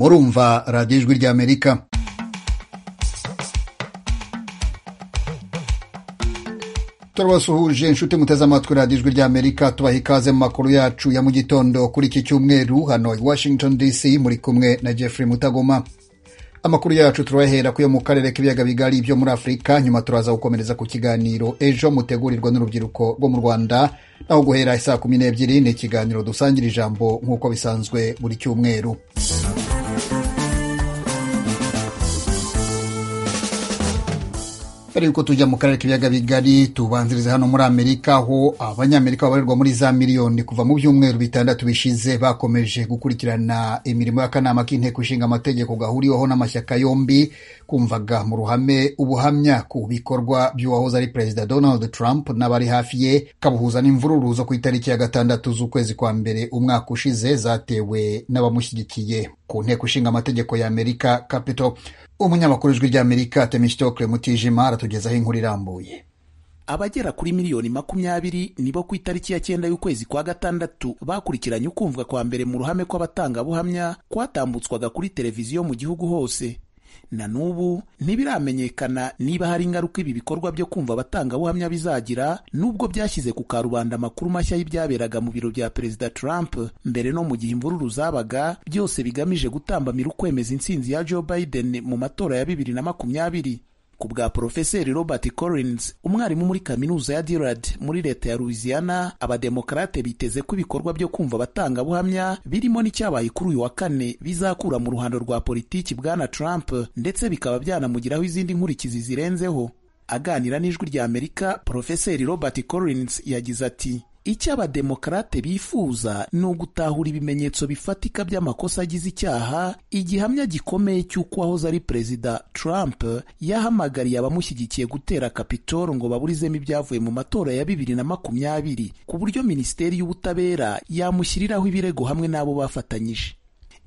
urumva radiyo ijwi ry'amerika turabasuhuje inshuti muteze amatwi radiyo ijwi ry'amerika tubaha ikaze mu makuru yacu ya mu gitondo kuri iki cyumweru hano i washington dc muri kumwe na jeffrey mutagoma amakuru yacu turayahera kuyo mu karere k'ibiyaga bigari byo muri afurika nyuma turaza gukomereza ku kiganiro ejo mutegurirwa n'urubyiruko rwo mu rwanda naho guhera isaa kumi n'ebyiri ni ikiganiro dusangira ijambo nk'uko bisanzwe buri cyumweru mbere yuko tujya mu karere k'ibiyaga bigari tubanzirize hano muri amerika aho abanyamerika babarirwa muri za miliyoni kuva mu byumweru bitandatu bishize bakomeje gukurikirana imirimo y'akanama k'inteko ishinga amategeko gahuriweho n'amashyaka yombi kumvaga mu ruhame ubuhamya ku bikorwa by'uwahoze ari perezida donald trump n'abari hafi ye kabuhuza n'imvururu zo ku itariki ya gatandatu z'ukwezi kwa mbere umwaka ushize zatewe n'abamushyigikiye ku nteko ishinga amategeko ya amerika capitol umunyamakuru ijwi ry'amerika temistokle mutijima aratugezaho inkuru irambuye abagera kuri miliyoni makumyabiri nibo ku itariki ya cyenda y'ukwezi kwa gatandatu bakurikiranye ukumvwa kwa mbere mu ruhame kw'abatangabuhamya kwatambutswaga kuri televiziyo mu gihugu hose na n'ubu ntibiramenyekana niba hari ingaruka ibi bikorwa byo kumva abatangabuhamya bizagira nubwo byashyize ku karubanda amakuru mashya y'ibyaberaga mu biro bya perezida Trump mbere no mu gihe imvururu zabaga byose bigamije gutambamira ukwemeza intsinzi ya Joe Biden mu matora ya bibiri na makumyabiri ku bwa Porofeseri Robert Collins umwarimu muri kaminuza ya Dillard muri leta ya Louisiana abademokarate biteze ko ibikorwa byo kumva abatangabuhamya birimo n'icyabaye kuri uyu wa kane bizakura mu ruhando rwa politiki bwana Trump ndetse bikaba byanamugiraho izindi nkurikizi zirenzeho aganira n'ijwi rya Amerika Porofeseri Robert Collins yagize ati icyo abademokarate bifuza ni ugutahura ibimenyetso bifatika by'amakosa agize icyaha igihamya gikomeye cy'uko wahoze ari perezida Trump yahamagariye abamushyigikiye gutera kapitoro ngo baburizemo ibyavuye mu matora ya bibiri na makumyabiri ku buryo minisiteri y'ubutabera yamushyiriraho ibirego hamwe n'abo bafatanyije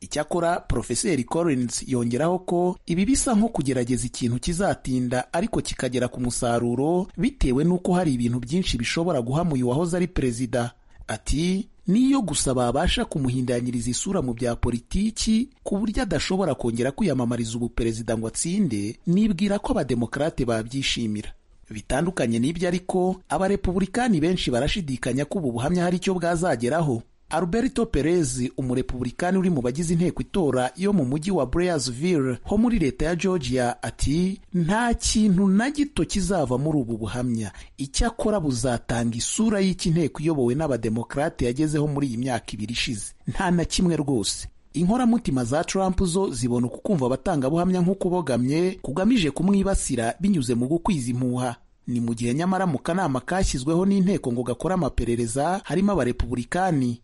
icyakora porofeseri Collins yongeraho ko ibi bisa nko kugerageza ikintu kizatinda ariko kikagera ku musaruro bitewe n'uko hari ibintu byinshi bishobora guhamuye uwahoze ari perezida ati niyo gusa babasha kumuhindanyiriza isura mu bya politiki ku buryo adashobora kongera kwiyamamariza ubuperezida ngo atsinde nibwira ko abademokarate babyishimira bitandukanye n'ibyo ariko abarepubulikani benshi barashidikanya ko ubu buhamya hari icyo bwazageraho Alberto Perez umurepublikani uri mu bagize inteko itora yo mu mujyi wa Blairsville ho muri leta ya Georgia ati nta kintu na gito kizava muri ubu buhamya icyakora buzatanga isura y'iki nteko iyobowe n'abademokarate yagezeho muri iyi myaka ibiri ishize nta na kimwe rwose inkoramutima za Trump zo zibona ukukumva abatangabuhamya nk'ukubogamye kugamije kumwibasira binyuze mu gukwiza impuha ni mu gihe nyamara mu kanama kashyizweho n'inteko ngo gakore amaperereza harimo abarepubulikani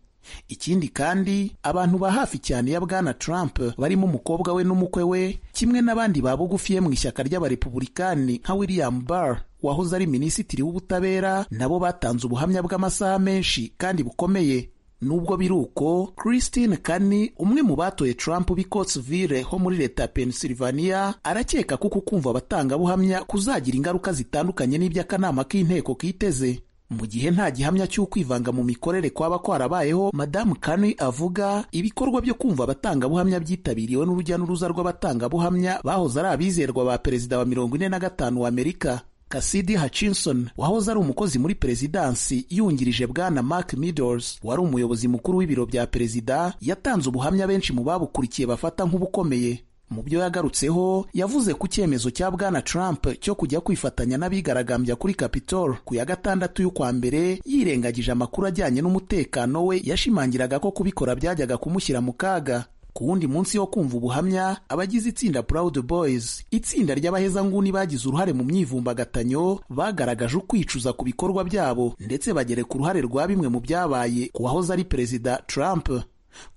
ikindi kandi abantu ba hafi cyane ya bwana Trump barimo umukobwa we n'umukwe we kimwe n'abandi ba bugufi ye mu ishyaka ry'abarepubulikani nka William Barr wahoze ari minisitiri w'ubutabera nabo batanze ubuhamya bw'amasaha menshi kandi bukomeye nubwo biri uko Christine Kani umwe mu batoye Trump b'i Coatesville ho muri leta ya Pennsylvania arakeka ko kukumva abatangabuhamya kuzagira ingaruka zitandukanye n'iby'akanama k'inteko kiteze mu gihe nta gihamya cy'ukwivanga mu mikorere kwaba kwarabayeho madamu Kani avuga ibikorwa byo kumva abatangabuhamya byitabiriwe n'urujya n'uruza rw'abatangabuhamya bahoze ari abizerwa ba perezida wa mirongo ine na gatanu wa Amerika Cassidy Hutchinson wahoze ari umukozi muri perezidansi yungirije bwana Mark Meadows wari umuyobozi mukuru w'ibiro bya perezida yatanze ubuhamya benshi mu babukurikiye bafata nk'ubukomeye mu byo yagarutseho yavuze ku cyemezo cya bwana Trump cyo kujya kwifatanya n'abigaragambya kuri Capitol ku ya gatandatu y'ukwa mbere yirengagije amakuru ajyanye n'umutekano we yashimangiraga ko kubikora byajyaga kumushyira mu kaga ku wundi munsi wo kumva ubuhamya abagize itsinda Proud Boys itsinda ry'abahezanguni bagize uruhare mu myivumbagatanyo bagaragaje ukwicuza ku bikorwa byabo ndetse bagere ku ruhare rwa bimwe mu byabaye ku wahoze ari perezida Trump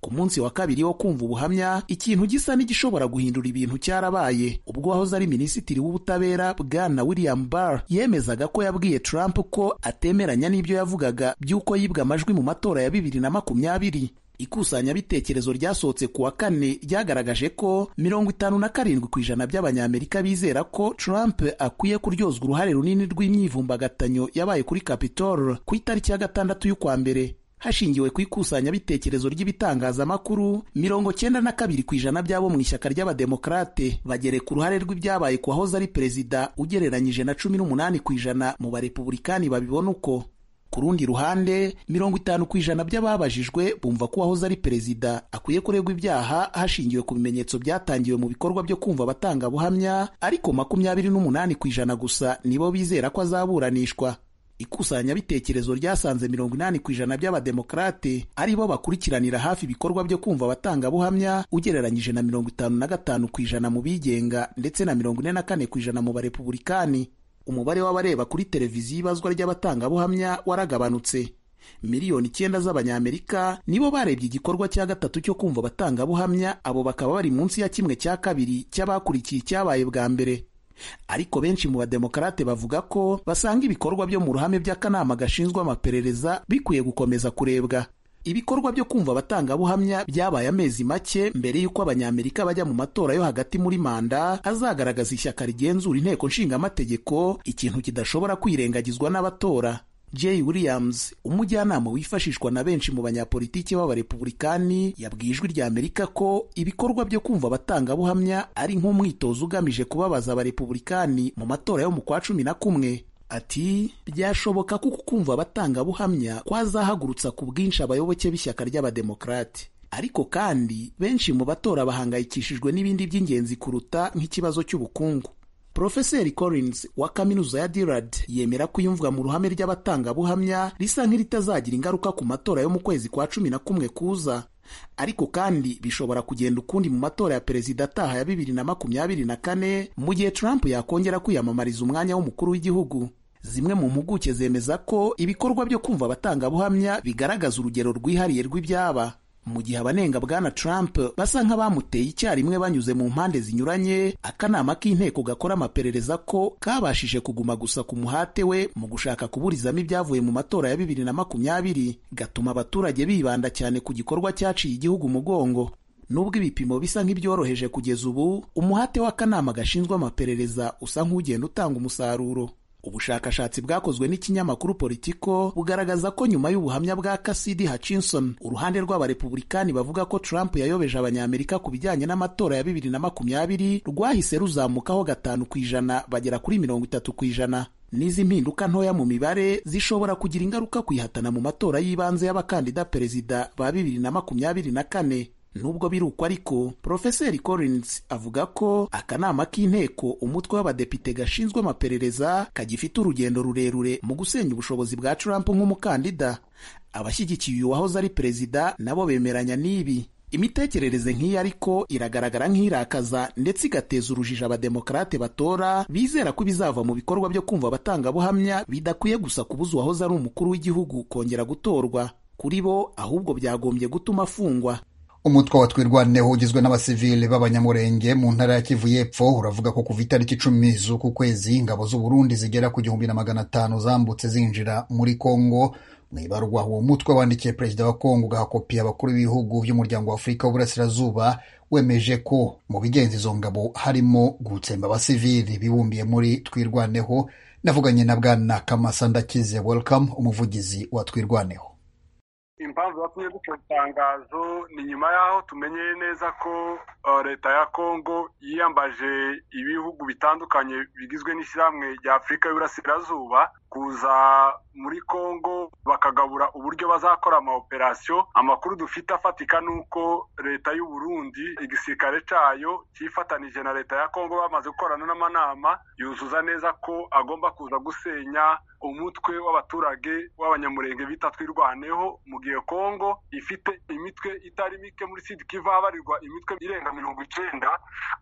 ku munsi wa kabiri wo kumva ubuhamya ikintu gisa n'igishobora guhindura ibintu cyarabaye ubwo wahoze ari minisitiri w'ubutabera bwana William Barr yemezaga ko yabwiye Trump ko atemeranya n'ibyo yavugaga by'uko yibwe amajwi mu matora ya bibiri na makumyabiri ikusanyabitekerezo ryasohotse ku wa kane ryagaragaje ko mirongo itanu na karindwi ku ijana by'abanyamerika bizera ko Trump akwiye kuryozwa uruhare runini rw'imyivumbagatanyo yabaye kuri Capitol ku itariki ya gatandatu y'ukwa mbere hashingiwe ku ikusanyabitekerezo ry'ibitangazamakuru mirongo cyenda na kabiri ku ijana by'abo mu ishyaka ry'abademokarate bagereka uruhare rw'ibyabaye ku wahoze ari perezida ugereranyije na cumi n'umunani ku ijana mu barepubulikani babibona uko ku rundi ruhande mirongo itanu ku ijana by'ababajijwe bumva ko uwahoze ari perezida akwiye kuregwa ibyaha hashingiwe ku bimenyetso byatangiwe mu bikorwa byo kumva abatangabuhamya ariko makumyabiri n'umunani ku ijana gusa nibo bizera ko azaburanishwa ikusanyabitekerezo ryasanze mirongo inani ku ijana by'abademokarate ari bo bakurikiranira hafi ibikorwa byo kumva abatangabuhamya ugereranyije na mirongo itanu na gatanu ku ijana mu bigenga ndetse na mirongo ine na kane ku ijana mu barepubulikani umubare w'abareba kuri televiziyo ibazwa ry'abatangabuhamya waragabanutse miliyoni icyenda z'abanyamerika nibo barebye igikorwa cya gatatu cyo kumva abatangabuhamya abo bakaba bari munsi ya kimwe cya kabiri cy'abakurikiye icyabaye bwa mbere ariko benshi mu bademokarate bavuga ko basanga ibikorwa byo mu ruhame by'akanama gashinzwe amaperereza bikwiye gukomeza kurebwa ibikorwa byo kumva abatangabuhamya byabaye amezi make mbere y'uko abanyamerika bajya mu matora yo hagati muri manda azagaragaza ishyaka rigenzura inteko nshingamategeko ikintu kidashobora kwirengagizwa n'abatora jay williams umujyanama wifashishwa na benshi mu banyapolitiki b'abarepubulikani yabwiye ijwi rya amerika ko ibikorwa byo kumva abatangabuhamya ari nk'umwitozo ugamije kubabaza abarepubulikani mu matora yo mu kwa cumi na kumwe ati byashoboka kuko kumva abatangabuhamya kwazahagurutsa ku bwinshi abayoboke b'ishyaka ry'abademokarate ariko kandi benshi mu batora bahangayikishijwe n'ibindi by'ingenzi kuruta nk'ikibazo cy'ubukungu Profeseri Collins wa kaminuza ya Dillard yemera ko iyumvwa mu ruhame ry'abatangabuhamya risa nk'iritazagira ingaruka ku matora yo mu kwezi kwa cumi na kumwe kuza ariko kandi bishobora kugenda ukundi mu matora ya perezida ataha ya bibiri na makumyabiri na kane mu gihe Trump yakongera kwiyamamariza umwanya w'umukuru w'igihugu zimwe mu mpuguke zemeza ko ibikorwa byo kumva abatangabuhamya bigaragaza urugero rwihariye rw'ibyaba mu gihe abanenga bwana Trump basa nk'abamuteye icyarimwe banyuze mu mpande zinyuranye akanama k'inteko gakora amaperereza ko kabashije kuguma gusa ku muhate we mu gushaka kuburizamo ibyavuye mu matora ya bibiri na makumyabiri gatuma abaturage bibanda cyane ku gikorwa cyaciye igihugu umugongo nubwo ibipimo bisa nk'ibyoroheje kugeza ubu umuhate w'akanama gashinzwe amaperereza usa nk'ugenda utanga umusaruro ubushakashatsi bwakozwe n'ikinyamakuru politiko bugaragaza ko nyuma y'ubuhamya bwa Cassidy Hutchinson uruhande rw'abarepubulikani bavuga ko Trump yayobeje abanyamerika ku bijyanye n'amatora ya bibiri na makumyabiri rwahise ruzamukaho gatanu ku ijana bagera kuri mirongo itatu ku ijana n'izi mpinduka ntoya mu mibare zishobora kugira ingaruka ku ihatana mu matora y'ibanze y'abakandida perezida ba bibiri na makumyabiri na kane nubwo biri uko ariko Profeseri Collins avuga ko akanama k'inteko umutwe w'abadepite gashinzwe amaperereza kagifite urugendo rurerure mu gusenya ubushobozi bwa Trump nk'umukandida abashyigikiye uyu wahoze ari perezida nabo bemeranya n'ibi imitekerereze nk'iyi ariko iragaragara nk'irakaza ndetse igateza urujijo abademokarate batora bizera ko ibizava mu bikorwa byo kumva abatangabuhamya bidakwiye gusa kubuza uwahoze ari umukuru w'igihugu kongera gutorwa kuri bo ahubwo byagombye gutuma afungwa umutwe wa twirwaneho ugizwe n'abasivili b'abanyamurenge mu ntara ya kivu y'epfo uravuga ko kuva itariki icumi z'uku kwezi ingabo z'u Burundi zigera ku gihumbi na magana atanu zambutse zinjira muri kongo mu ibarwa uwo mutwe wandikiye perezida wa kongo ugahakopiye abakuru b'ibihugu by'umuryango wa afurika w'uburasirazuba wemeje ko mu bigenza izo ngabo harimo gutsemba abasivili bibumbiye muri twirwaneho navuganye na bwana kamasa ndakize welcome umuvugizi wa twirwaneho impamvu batumye duca itangazo ni nyuma y'aho tumenyeye neza ko leta ya kongo yiyambaje ibihugu bitandukanye bigizwe n'ishyirahamwe rya afurika y'uburasirazuba kuza muri kongo bakagabura uburyo bazakora ama operasiyo amakuru dufite afatika ni uko leta y'u Burundi igisirikare cyayo cyifatanije na leta ya kongo bamaze gukorana n'amanama yuzuza neza ko agomba kuza gusenya umutwe w'abaturage w'abanyamurenge bita twirwaneho mu gihe kongo ifite imitwe itari mike muri sidi kivu habarirwa imitwe irenga mirongo icyenda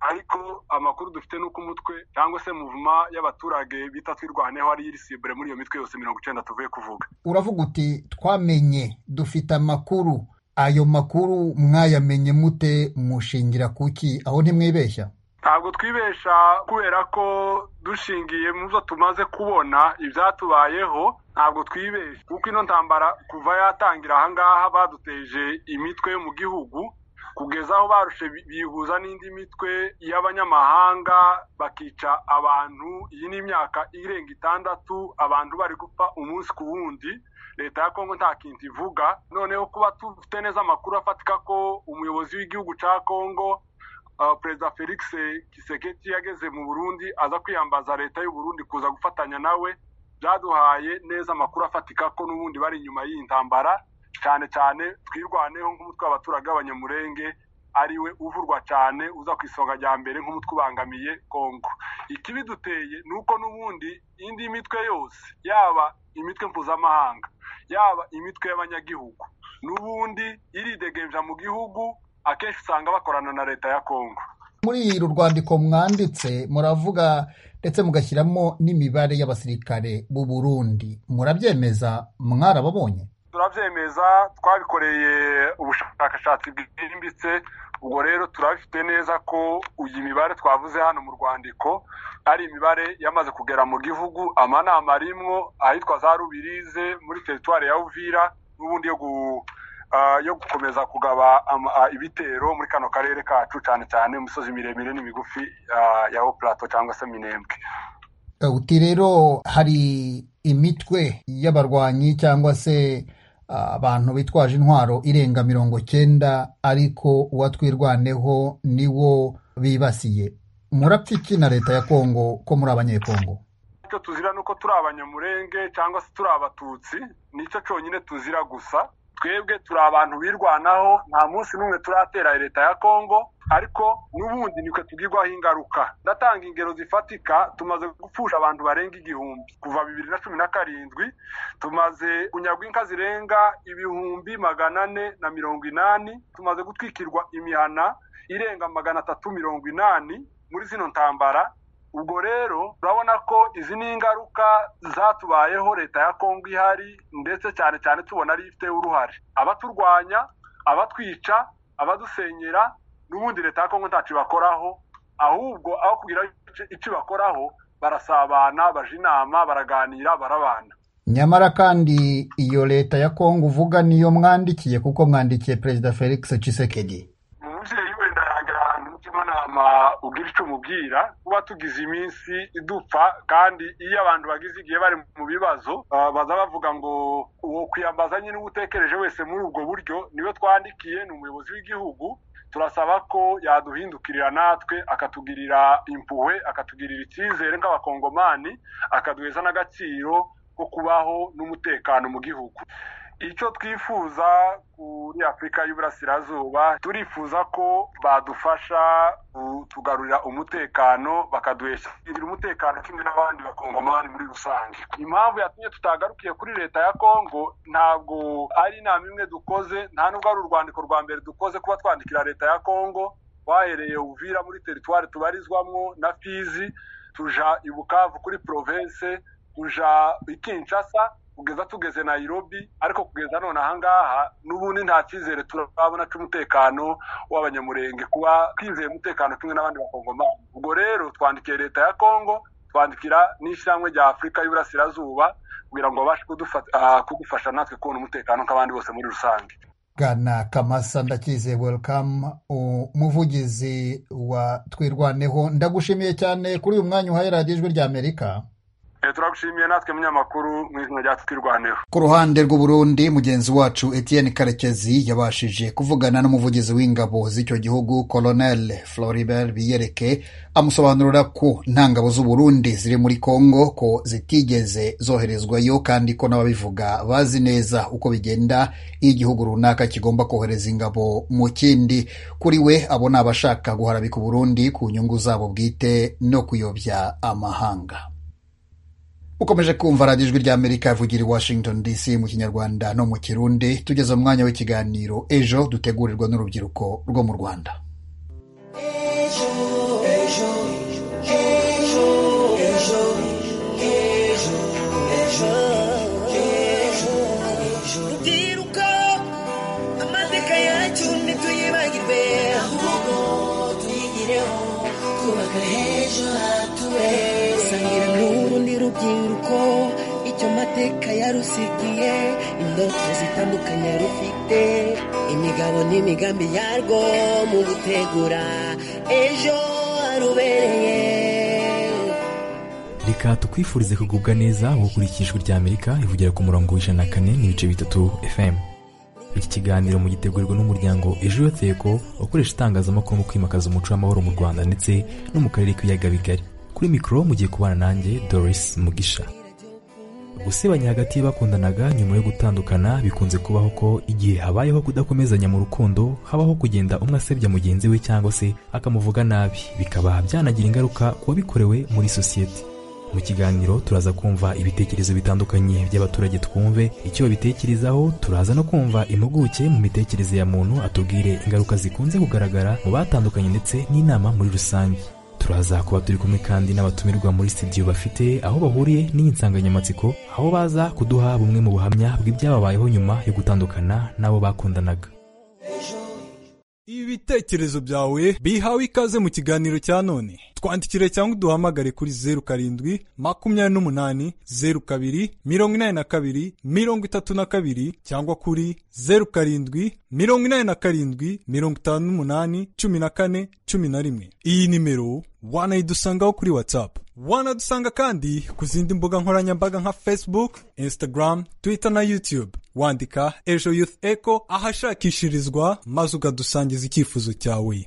ariko amakuru dufite ni uko umutwe cyangwa se muvuma y'abaturage bita twirwaneho ari irisibure muri iyo mitwe yose mirongo icyenda tuvuye kuvuga uravuga uti twamenye dufite amakuru ayo makuru mwayamenye mute mushingira kuki aho ntimwibeshya ntabwo twibesha kubera ko dushingiye mu byo tumaze kubona ibyatubayeho ntabwo twibesha kuko ino ntambara kuva yatangira ahangaha baduteje imitwe yo mu gihugu kugeza aho barushe bihuza n'indi mitwe y'abanyamahanga bakica abantu iyi ni imyaka irenga itandatu abantu bari gupfa umunsi ku wundi leta ya kongo nta kintu ivuga noneho kuba dufite neza amakuru afatika ko umuyobozi w'igihugu cya kongo perezida felix kiseketi yageze mu burundi aza kwiyambaza leta y'uburundi kuza gufatanya nawe byaduhaye neza amakuru afatika ko n'ubundi bari inyuma y'iyi ntambara cyane cyane twirwaneho nk'umutwe w'abaturage b'abanyamurenge ariwe uvurwa cyane uza ku isonga rya mbere nk'umutwe ubangamiye kongo ikibiduteye ni uko n'ubundi indi mitwe yose yaba imitwe mpuzamahanga yaba imitwe y'abanyagihugu n'ubundi iridegemja mu gihugu akenshi usanga bakorana na leta ya kongo muri uru rwandiko mwanditse muravuga ndetse mugashyiramo n'imibare y'abasirikare b'u Burundi murabyemeza mwarababonye turabyemeza twabikoreye ubushakashatsi bwimbitse ubwo rero turabifite neza ko iyi mibare twavuze hano mu rwandiko ari imibare yamaze kugera mu gihugu amanama arimwo ahitwa za rubirize muri teritwari ya uvira n'ubundi yo yo gukomeza kugaba ibitero muri kano karere kacu cyane cyane imisozi miremire n'imigufi ya opurato cyangwa se minembwe uti rero hari imitwe y'abarwanyi cyangwa se abantu bitwaje intwaro irenga mirongo cyenda ariko uwatwirwaneho niwo bibasiye murapfa na leta ya kongo ko muri abanyekongo icyo tuzira ni uko turi abanyamurenge cyangwa se turi abatutsi nicyo cyonyine tuzira gusa twebwe turi abantu birwanaho nta munsi n'umwe turatera leta ya kongo ariko n'ubundi nitwe tugirwaho ingaruka ndatanga ingero zifatika tumaze gupfusha abantu barenga igihumbi kuva bibiri na cumi na karindwi tumaze kunyagwa inka zirenga ibihumbi magana ane na mirongo inani tumaze gutwikirwa imihana irenga magana atatu mirongo inani muri zino ntambara ubwo rero turabona ko izi ni ingaruka zatubayeho leta ya kongo ihari ndetse cyane cyane tubona ari ifiteho uruhare abaturwanya abatwica abadusenyera n'ubundi leta ya kongo ntacyo ibakoraho ahubwo aho kugira icyo ibakoraho barasabana baje inama baraganira barabana nyamara kandi iyo leta ya kongo uvuga niyo mwandikiye kuko mwandikiye perezida felix cisekedi umubyeyi wenda yagira ahantu mutimanama ugira icyo umubwira kuba tugize iminsi idupfa kandi iyo abantu bagize igihe bari mu bibazo baza bavuga ngo uwo kwiyambaza nyine uba utekereje wese muri ubwo buryo niwe twandikiye ni umuyobozi w'igihugu turasaba ko yaduhindukirira natwe akatugirira impuhwe akatugirira icyizere nk'abakongomani akaduheza n'agaciro ko kubaho n'umutekano mu gihugu icyo twifuza kuri afurika y'uburasirazuba turifuza ko badufasha tugarurira umutekano bakaduheshagira umutekano kimwe n'abandi bakongomani muri rusange impamvu yatumye tutagarukiye kuri leta ya kongo ntabwo ari inama imwe dukoze nta nubwo ari urwandiko rwa mbere dukoze kuba twandikira leta ya kongo twahereye uvira muri teritwari tubarizwamo na fizi tuja i bukavu kuri porovense tuja i kinshasa kugeza tugeze nayirobi ariko kugeza none ahangaha n'ubundi nta cyizere turabona cy'umutekano w'abanyamurenge kuba twizeye umutekano kimwe n'abandi bakongomani ubwo rero twandikiye leta ya kongo twandikira n'ishyirahamwe rya afurika y'uburasirazuba kugira ngo babashe kudufasha natwe kubona umutekano nk'abandi bose muri rusange gana kamasa ndakize welcome umuvugizi wa twirwaneho ndagushimiye cyane kuri uyu mwanya uhaye radiyo ijwi rya amerika turagushimiye natwe munyamakuru mu izina rya twirwaneho ku ruhande rw'uburundi mugenzi wacu etienne karekezi yabashije kuvugana n'umuvugizi w'ingabo z'icyo gihugu colonel floribert biyereke amusobanurira ko nta ngabo z'uburundi ziri muri congo ko zitigeze zoherezwayo kandi ko n'ababivuga bazi neza uko bigenda iyo igihugu runaka kigomba kohereza ingabo mu kindi kuri we abona abashaka guharabika uburundi ku nyungu zabo bwite no kuyobya amahanga ukomeje kumva radiyo ijwi ry'amerika yavugira i washington dc mu kinyarwanda no mu kirundi tugeze umwanya w'ikiganiro ejo dutegurirwa n'urubyiruko rwo mu rwanda rubyiruko amateka yacu ntituyibagirwe ahubwo tuyigireho twubaka h'ejo hatubeza n'urundi rubyiruko icyo mateka yarusigiye indoto zitandukanye rufite imigabo n'imigambi yarwo mu gutegura ejo harubereye reka tukwifurize kugubwa neza gukurikira ijwi rya amerika rivugira ku murongo w'ijana na kane n'ibice bitatu fm iki kiganiro mu gitegurwa n'umuryango ejo yoteko ukoresha itangazamakuru mu kwimakaza umuco w'amahoro mu rwanda ndetse no mu karere k'ibiyaga bigari kuri mikoro mugiye kubana nanjye doris mugisha gusebanya hagati y'abakundanaga nyuma yo gutandukana bikunze kubaho ko igihe habayeho kudakomezanya mu rukundo habaho kugenda umwe asebya mugenzi we cyangwa se akamuvuga nabi bikaba byanagira ingaruka ku wabikorewe muri sosiyete mu kiganiro turaza kumva ibitekerezo bitandukanye by'abaturage twumve icyo babitekerezaho turaza no kumva impuguke mu mitekerereze ya muntu atubwire ingaruka zikunze kugaragara mu batandukanye ndetse n'inama muri rusange turaza kuba turi kumwe kandi n'abatumirwa muri studio bafite aho bahuriye n'iyi nsanganyamatsiko aho baza kuduha bumwe mu buhamya bw'ibyababayeho nyuma yo gutandukana n'abo bakundanaga ibitekerezo byawe bihawe ikaze mu kiganiro cya none twandikire cyangwa uduhamagare kuri zeru karindwi makumyabiri n'umunani zeru kabiri mirongo inani na kabiri mirongo itatu na kabiri cyangwa kuri zeru karindwi mirongo inani na karindwi mirongo itanu n'umunani cumi na kane cumi na rimwe iyi nimero wanayidusangaho kuri watsapu wanadusanga kandi ku zindi mbuga nkoranyambaga nka facebook instagram twitter na youtube wandika ejo youth echo ahashakishirizwa maze ukadusangiza icyifuzo cyawe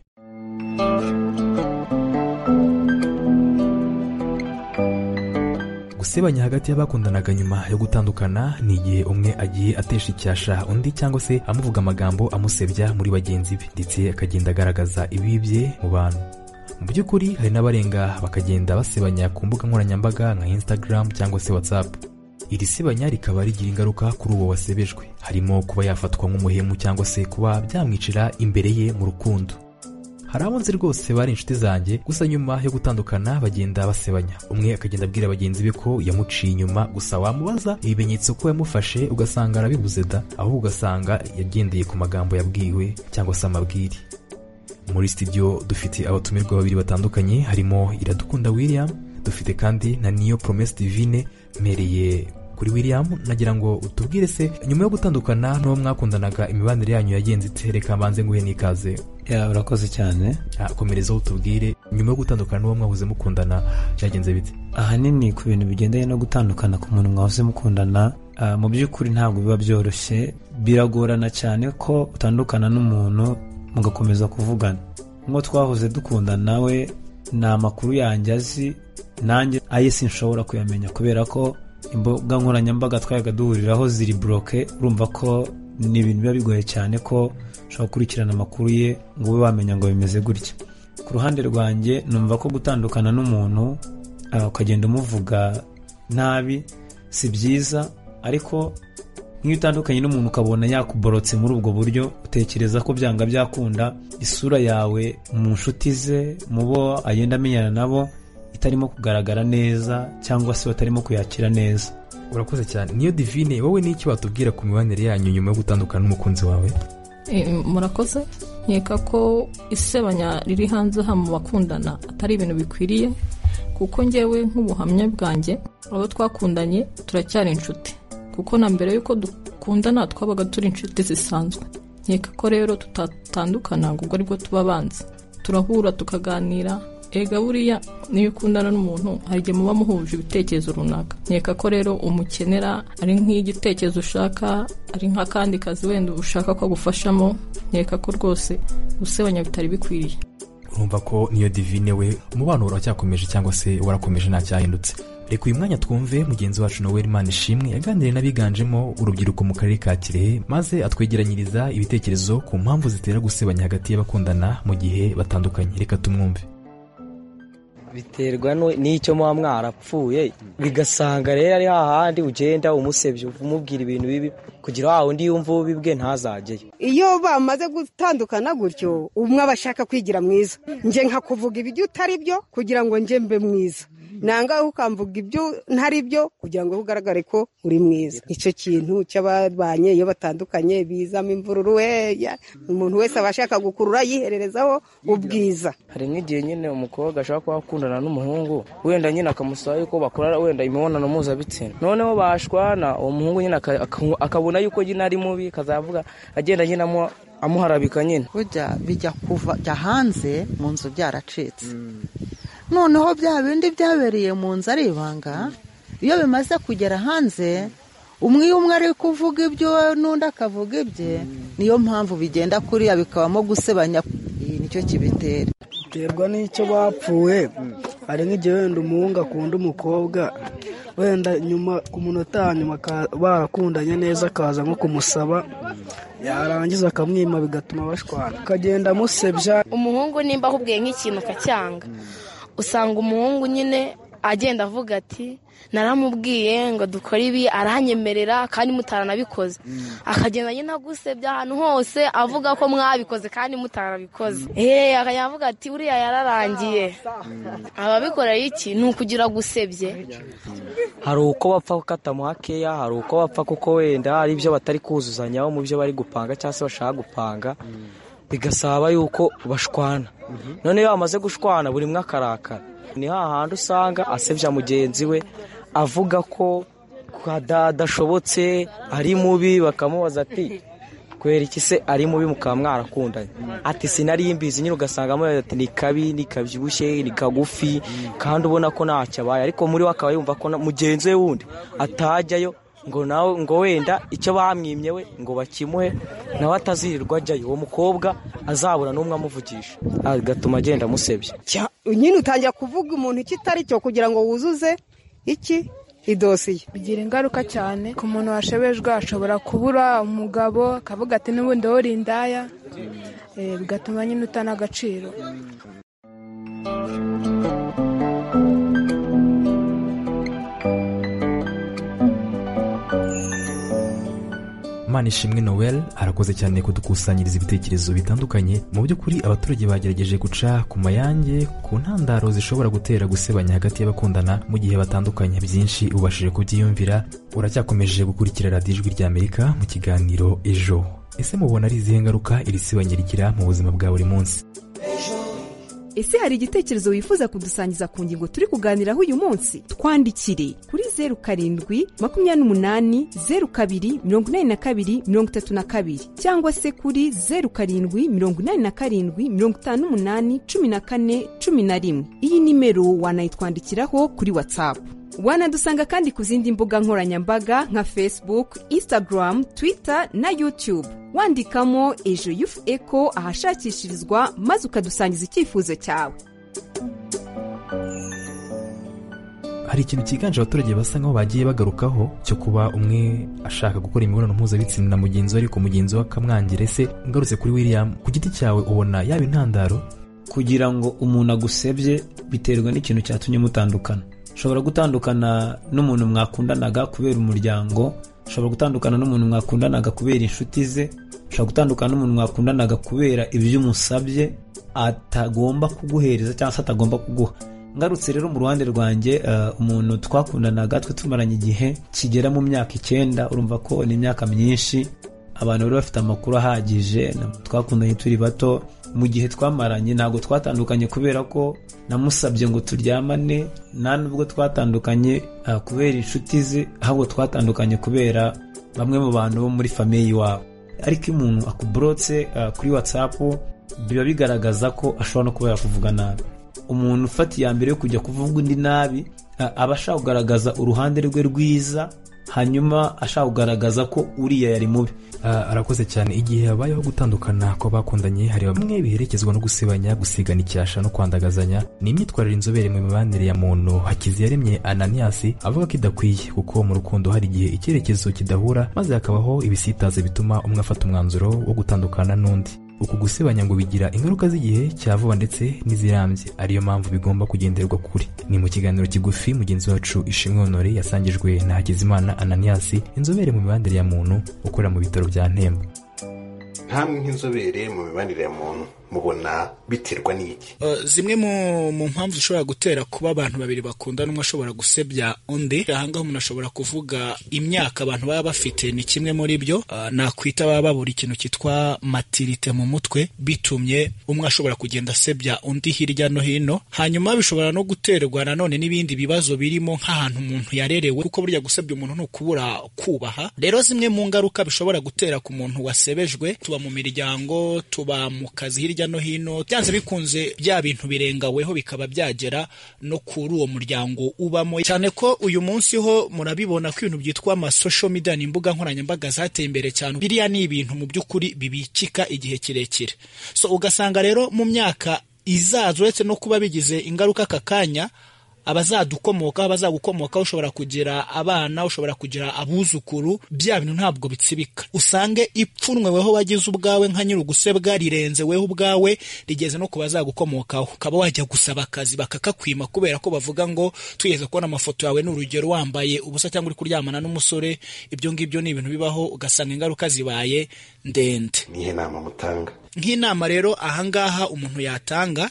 gusebanya hagati y'abakundanaga nyuma yo gutandukana ni igihe umwe agiye atesha icyasha undi cyangwa se amuvuga amagambo amusebya muri bagenzi be ndetse akagenda agaragaza ibibye mu bantu mu by'ukuri hari n'abarenga bakagenda basebanya ku mbuga nkoranyambaga nka instagram cyangwa se whatsapp iri sebanya rikaba rigira ingaruka kuri uwo wasebejwe harimo kuba yafatwa nk'umuhemu cyangwa se kuba byamwicira imbere ye mu rukundo hari abo nzi rwose bari inshuti zanjye gusa nyuma yo gutandukana bagenda basebanya umwe akagenda abwira bagenzi be ko yamuciye inyuma gusa wamubaza ibimenyetso ko yamufashe ugasanga arabibuze da ahubwo ugasanga yagendeye ku magambo yabwiwe cyangwa se amabwire muri studio dufite abatumirwa babiri batandukanye harimo iradukunda william dufite kandi na niyo promesse divine mpereye kuri william nagira ngo utubwire se nyuma yo gutandukana n'uwo mwakundanaga imibanire yanyu yagenze ite reka mbanze nguhe n'ikaze ya urakoze cyane Ah, komerezaho utubwire nyuma yo gutandukana n'uwo mwahoze mukundana byagenze bite ahanini ku bintu bigendanye no gutandukana ku muntu mwahoze mukundana ah, mu by'ukuri ntabwo biba byoroshye biragorana cyane ko utandukana n'umuntu mugakomeza kuvugana nk'uwo twahoze dukundana we ni amakuru yanjye azi nanjye aye sinshobora kuyamenya kubera ko imbuga nkoranyambaga twayaga duhuriraho ziri buroke urumva ko ni ibintu biba bigoye cyane ko ushobora gukurikirana amakuru ye ngo ube wamenya ngo bimeze gutya ku ruhande rwanjye numva ko gutandukana n'umuntu ah, ukagenda umuvuga nabi si byiza ariko nk'iyo utandukanye n'umuntu ukabona yakuborotse muri ubwo buryo utekereza ko byanga byakunda isura yawe mu nshuti ze mu bo agenda amenyana nabo itarimo kugaragara neza cyangwa se batarimo kuyakira neza urakoze cyane niyo divine wowe n'icyo watubwira ku mibanire yanyu nyuma yo gutandukana n'umukunzi wawe Eh, murakoze nkeka ko isebanya riri hanze aha mu bakundana atari ibintu bikwiriye kuko ngewe nk'ubuhamya bwanjye abo twakundanye turacyari inshuti kuko na mbere y'uko dukundana twabaga turi inshuti zisanzwe nkeka ko rero tutatandukana ngo ubwo aribwo tuba abanza turahura tukaganira ega buriya niyo ukundana n'umuntu hari igihe muba muhuje ibitekerezo runaka nkeka ko rero umukenera ari nk'igitekerezo ushaka ari nk'akandi kazi wenda ushaka ko agufashamo nkeka ko rwose gusebanya bitari bikwiriye urumva ko niyo divine we umubano uracyakomeje cyangwa se warakomeje ntacyahindutse reka uyu mwanya twumve mugenzi wacu noel imana ishimwe yaganiriye n'abiganjemo urubyiruko mu karere ka kirehe maze atwegeranyiriza ibitekerezo ku mpamvu zitera gusebanya hagati y'abakundana mu gihe batandukanye reka tumwumve biterwa nu- n'icyo muba mwarapfuye bigasanga rero ari hahandi ugenda umusebya umubwira ibintu bibi kugira wa wundi yumva ubibwe ntazajyeyo iyo bamaze gutandukana gutyo umwe aba ashaka kwigira mwiza nje nkakuvuga ibyo utari byo kugira ngo nje mbe mwiza nangahe ukamvuga ibyo ntari byo kugira ngo ugaragare ko uri mwiza icyo kintu cy'ababanye iyo batandukanye bizamo imvururu we ya- umuntu wese aba ashaka gukurura yihererezaho ubwiza hari nk'igihe nyine umukobwa ashobora kuba akundana n'umuhungu wenda nyine akamusaba yuko bakora wenda imibonano mpuzabitsina noneho bashwana uwo muhungu nyine aka- aka- akabona yuko nyine ari mubi akazavuga agenda nyine amu- amuharabika nyine burya bijya kuva jya hanze mu nzu byaracitse noneho bya bindi byabereye mu nzu ari ibanga iyo bimaze kugera hanze umwe umwe ari kuvuga ibyo n'undi akavuga ibye niyo mpamvu bigenda kuriya bikabamo gusebanya iyi nicyo kibitera biterwa n'icyo bapfuye hari nk'igihe wenda umuhungu akunda umukobwa wenda nyuma ku munota wa nyuma barakundanye neza akaza nko kumusaba yarangiza akamwima bigatuma bashwana akagenda amusebya umuhungu nimba ahubwiye nk'ikintu akacyanga usanga umuhungu nyine agenda avuga ati naramubwiye ngo dukore ibi aranyemerera kandi mutaranabikoze akagenda nyine agusebya ahantu hose avuga ko mwabikoze kandi mutaranabikoze eee akavuga ati uriya yararangiye ababikora iki ni ukugira gusebye hari uko bapfa gukatamo hakeya hari uko bapfa kuko wenda hari ibyo batari kuzuzanyaho mu byo bari gupanga cyangwa se bashaka gupanga bigasaba yuko bashwana none iyo bamaze gushwana buri umwe akarakara ni hahandi usanga asebya mugenzi we avuga ko adashobotse ari mubi bakamubaza ati kubera iki se ari mubi mukaba mwarakundanye ati sinari imbizi nyine ugasanga amubaza ati ni kabi ni kabyibushye ni kagufi kandi ubona ko ntacyo abaye ariko muri we akaba yumva ko na- mugenzi we wundi atajyayo ngo nawe ngo wenda icyo bamwimye we ngo bakimuhe nawe atazirirwa ajyayo uwo mukobwa azabura n'umwe amuvugisha agatuma agenda amusebya Cya- nyine utangira kuvuga umuntu icyo itari cyo kugira ngo wuzuze iki idosiye bigira ingaruka cyane ku muntu washebejwe ashobora kubura umugabo akavuga ati n'ubundi wori indaya eh, bigatuma nyine utana agaciro manishimwe noel arakoze cyane kudukusanyiriza ibitekerezo bitandukanye mu by'ukuri abaturage bagerageje guca ku mayange ku ntandaro zishobora gutera gusebanya hagati y'abakundana mu gihe batandukanye byinshi ubashije kubyiyumvira uracyakomeje gukurikira radiyo ijwi ry'amerika mu kiganiro ejo ese mubona ari izihe ngaruka iri sebanya rigira mu buzima bwa buri munsi ese hari igitekerezo wifuza kudusangiza ku ngingo turi kuganiraho uyu munsi twandikire kuri zeru karindwi makumyabiri n'umunani zeru kabiri mirongo inani na kabiri mirongo itatu na kabiri cyangwa se kuri zeru karindwi mirongo inani na karindwi mirongo itanu n'umunani cumi na kane cumi na rimwe iyi nimero wanayitwandikiraho kuri watsapu wanadusanga kandi ku zindi mbuga nkoranyambaga nka facebook instagram twitter na youtube wandikamo ejo yufu eko ahashakishirizwa maze ukadusangiza icyifuzo cyawe hari ikintu cyiganje abaturage basa nkaho bagiye bagarukaho cyo kuba umwe ashaka gukora imibonano mpuzabitsina na mugenzi we ariko mugenzi we akamwangira ese ngarutse kuri william ku giti cyawe ubona yaba intandaro kugira ngo umuntu agusebye biterwa n'ikintu cyatumye mutandukana ushobora gutandukana n'umuntu mwakundanaga kubera umuryango ushobora gutandukana n'umuntu mwakundanaga kubera inshuti ze ushobora gutandukana n'umuntu mwakundanaga kubera ibyo umusabye atagomba kuguhereza cyangwa se atagomba kuguha ngarutse rero mu ruhande rwanjye eh, umuntu twakundanaga twe tumaranye igihe kigera mu myaka icyenda urumva ko ni imyaka myinshi abantu bari bafite amakuru ahagije na- twakundanye turi bato mu gihe twamaranye ntabwo twatandukanye kubera ko namusabye ngo turyamane nta nubwo twatandukanye ah, kubera inshuti ze ahubwo twatandukanye kubera bamwe mu bantu bo muri famiye iwabo ariko iyo umuntu akuborotse ah, kuri watsapu biba bigaragaza ko ashobora no kuba yakuvuga nabi umuntu ufata iya mbere yo kujya kuvuga undi nabi a- aba ashaka kugaragaza uruhande rwe rwiza hanyuma ashaka kugaragaza ko uriya yari mubi Ah, arakoze cyane igihe habayeho gutandukana kw'abakundanye hari bamwe biherekezwa no gusebanya gusigana icyasha no kwandagazanya ni imyitwarire inzobere mu mibanire ya muntu hakiziyaremye ananiyasi avuga ko idakwiye kuko mu rukundo hari igihe icyerekezo kidahura maze hakabaho ibisitaze bituma umwe afata umwanzuro wo gutandukana n'undi uku gusebanya ngo bigira ingaruka z'igihe cya vuba ndetse n'izirambye ariyo mpamvu bigomba kugenderwa kuri ni mu kiganiro kigufi mugenzi wacu ishimwe honore yasangijwe na hakizimana ananiyasi inzobere mu mibanire ya muntu ukorera mu bitaro bya ntembo ntamwe nk'inzobere mu mibanire ya muntu mubona biterwa n'iki Uh, zimwe mu mu mpamvu zishobora gutera kuba abantu babiri bakundana umwe ashobora gusebya undi ahangaha umuntu ashobora kuvuga imyaka abantu baba bafite ni kimwe muri byo uh, nakwita baba babura ikintu cyitwa matirite mu mutwe bitumye umwe ashobora kugenda asebya undi hirya no hino hanyuma bishobora no guterwa nanone n'ibindi bibazo birimo nk'ahantu umuntu yarerewe kuko burya gusebya umuntu ni ukubura kubaha rero zimwe mu ngaruka bishobora gutera ku muntu wasebejwe tuba mu miryango tuba mu kazi hirya hirya no hino byanze bikunze bya bintu birengaweho bikaba byagera no kuri uwo muryango ubamo cyane ko uyu munsi ho murabibona ko ibintu byitwa amasosho media ni imbuga nkoranyambaga zateye imbere cyane biriya ni ibintu mu by'ukuri bibikika igihe kirekire so ugasanga rero mu myaka izaza uretse no kuba bigize ingaruka aka kanya abazadukomoka abazagukomoka ushobora kugira abana ushobora kugira abuzukuru bya bintu ntabwo bitsibika usange ipfunwe weho wagize ubwawe nka nyir'ugusebwa rirenze weho ubwawe rigeze no ku bazagukomokaho ukaba wajya gusaba akazi bakakakwima kubera ko bavuga ngo tugeze kubona amafoto yawe ni urugero wambaye ubusa cyangwa uri kuryamana n'umusore ibyo ngibyo ni ibintu bibaho ugasanga ingaruka zibaye ndende nihe nama mutanga nk'inama rero ahangaha umuntu yatanga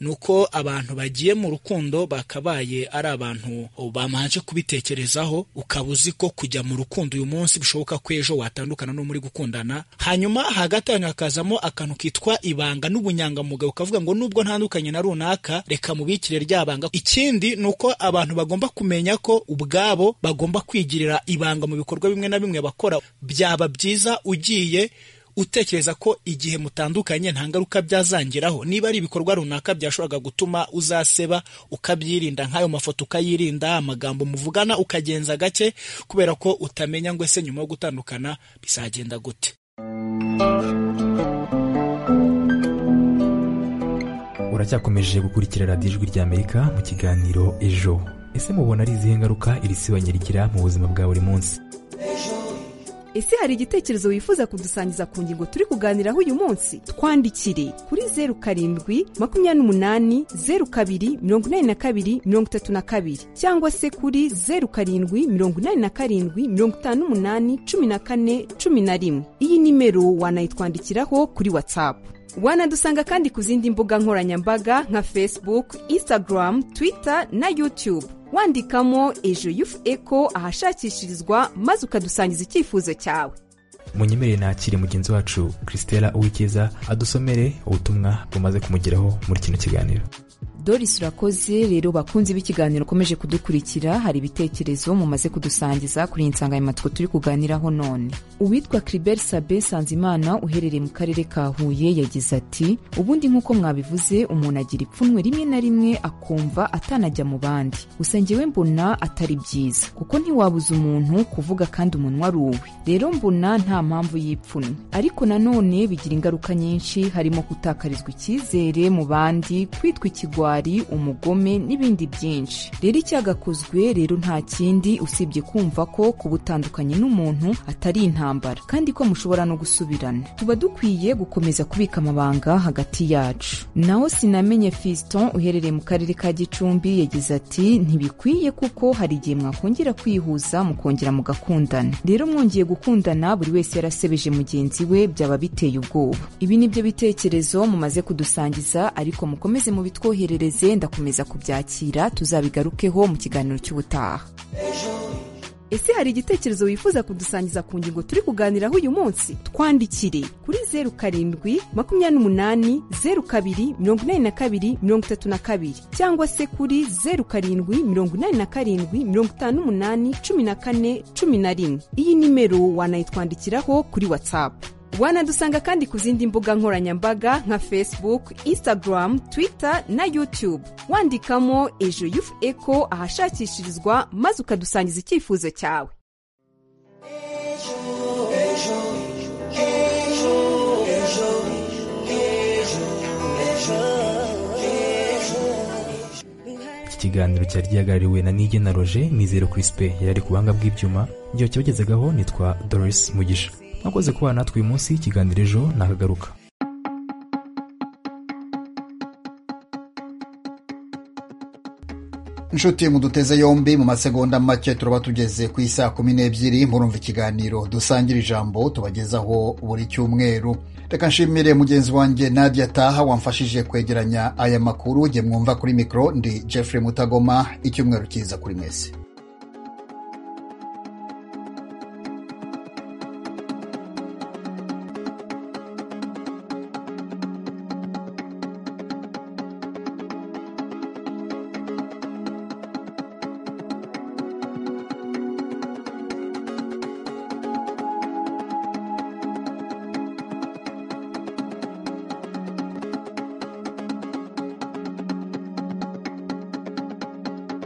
ni uko abantu bagiye mu rukundo bakabaye ari abantu bamanje kubitekerezaho ukaba uzi ko kujya mu rukundo uyu munsi bishoboka ko ejo watandukana n'uwo muri gukundana hanyuma hagati yanyu hakazamo akantu kitwa ibanga n'ubunyangamugayo ukavuga ngo nubwo ntandukanye na runaka reka mubikire rya banga ikindi ni uko abantu bagomba kumenya ko ubwabo bagomba kwigirira ibanga mu bikorwa bimwe na bimwe bakora byaba byiza ugiye utekereza ko igihe mutandukanye nta ngaruka byazangiraho niba ari ibikorwa runaka byashoboraga gutuma uzaseba ukabyirinda nk'ayo mafoto ukayirinda amagambo muvugana ukagenza gake kubera ko utamenya ngo ese nyuma yo gutandukana bizagenda gute uracyakomeje gukurikira radiyo ijwi ry'amerika mu kiganiro ejo ese mubona ari izihe ngaruka iri sibanya rigira mu buzima bwa buri munsi ese hari igitekerezo wifuza kudusangiza ku ngingo turi kuganiraho uyu munsi twandikire kuri zeru karindwi makumyabiri n'umunani zeru kabiri mirongo inani na kabiri mirongo itatu na kabiri cyangwa se kuri zeru karindwi mirongo inani na karindwi mirongo itanu n'umunani cumi na kane cumi na rimwe iyi nimero wanayitwandikiraho kuri watsapu wanadusanga kandi ku zindi mbuga nkoranyambaga nka facebook instagram twitter na youtube wandikamo ejo yufu eko ahashakishirizwa maze ukadusangiza icyifuzo cyawe munyemere nakire mugenzi wacu christella uwikiza adusomere ubutumwa bumaze kumugeraho muri kino kiganiro doris urakoze rero bakunzi b'ikiganiro ukomeje kudukurikira hari ibitekerezo mumaze kudusangiza kuri iyi nsanganyamatsiko turi kuganiraho none uwitwa kiriberi sabe sanzimana uherereye mu karere ka huye yagize ati ubundi nk'uko mwabivuze umuntu agira ipfunwe rimwe na rimwe akumva atanajya mu bandi gusa njyewe mbona atari byiza kuko ntiwabuza umuntu kuvuga kandi umunwa ari uwe rero mbona nta mpamvu y'ipfunwe ariko nanone bigira ingaruka nyinshi harimo gutakarizwa icyizere mu bandi kwitwa ikigwari umugome n'ibindi byinshi rero icyagakozwe rero nta kindi usibye kumva ko kubutandukanye n'umuntu atari intambara kandi ko mushobora no gusubirana tuba dukwiye gukomeza kubika amabanga hagati yacu naho sinamenye fiston uherereye mu karere ka gicumbi yagize ati ntibikwiye kuko hari igihe mwakongera kwihuza mukongera mugakundana rero mwongeye gukundana buri wese yarasebeje mugenzi we byaba biteye ubwoba ibi ni byo bitekerezo mumaze kudusangiza ariko mukomeze mubitwoherere ndakomeza kubyakira tuzabigarukeho mu kiganiro cy'ubutaha ese hari igitekerezo wifuza kudusangiza ku ngingo turi kuganiraho uyu munsi twandikire kuri zeru karindwi makumyabiri n'umunani zeru kabiri mirongo inani na kabiri mirongo itatu na kabiri cyangwa se kuri zeru karindwi mirongo inani na karindwi mirongo itanu n'umunani cumi na kane cumi na rimwe iyi nimero wanayitwandikiraho kuri watsapu wanadusanga kandi ku zindi mbuga nkoranyambaga nka facebook instagram twitter na youtube wandikamo ejo yufu eko ahashakishirizwa maze ukadusangiza icyifuzo cyawe iki kiganiro cyari gihagarariwe na nigena roje mizero kirisipe yari ari ku buhanga bw'ibyuma igihe cyabagezagaho nitwa doris mugisha mwakoze kubana natwe uyu munsi ikiganiro ejo nakagaruka inshuti mu duteze yombi mu masegonda make turaba tugeze ku isaa kumi n'ebyiri murumva ikiganiro dusangira ijambo tubagezaho buri cyumweru reka nshimire mugenzi wanjye nadia taha wamfashije kwegeranya aya makuru jye mwumva kuri mikoro ndi jeffrey mutagoma icyumweru cyiza kuri mwese